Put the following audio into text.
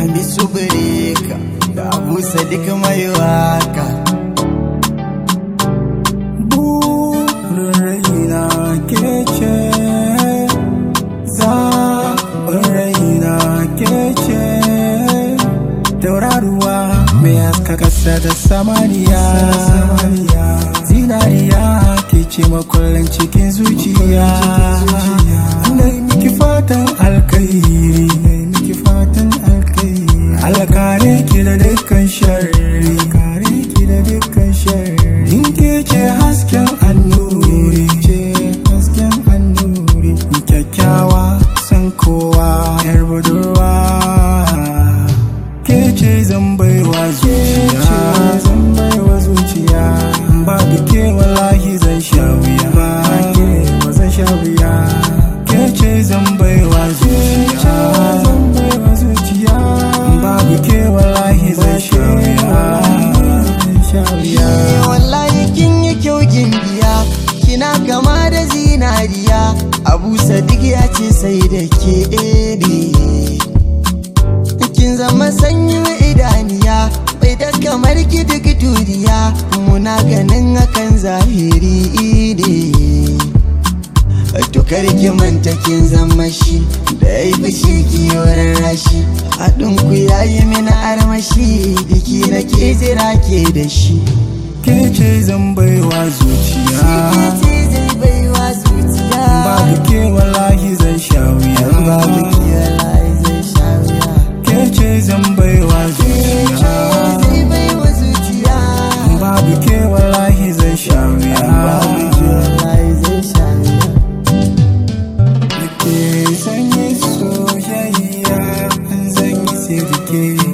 hamisu bireka da abu sadiq mai waka burin raina ke ce zaɓin raina ke ce tauraruwa mai haska ƙasa da samaniya zinariya ke ce makullin cikin zuciya na miki fatan alkairi miki fatan alkairi alkare ki da dukkan sharri kare ki da dukkan sharri in ke ce hasken annuri ce hasken annuri kyakkyawa san kowa yar budurwa ke ce zan baiwa zuciya zan baiwa zuciya ba ke wallahi zan sha wuya ba ke ba zan sha wuya ke ce zan baiwa zuciya zan baiwa zuciya ba ke wallahi zan sha wuya zan sha wuya wallahi kin yi kyau biya kina kama da zinariya abu sadiq ya ce sai da ke ne kin zama sanyin idaniya bai da kamar ki duk duniya muna ganin hakan zahiri ne to kar ki manta kin zama shi da ya yi fushi ki yoran rashi haɗin ku yayi mini armashi biki na ke jira ke da shi ke ce zan baiwa zuciya babu ke wallahi zan sha wuya ke ce zan baiwa zuciya babu ke wallahi zan sha wuya ke sanyi soyayya zan yi sirke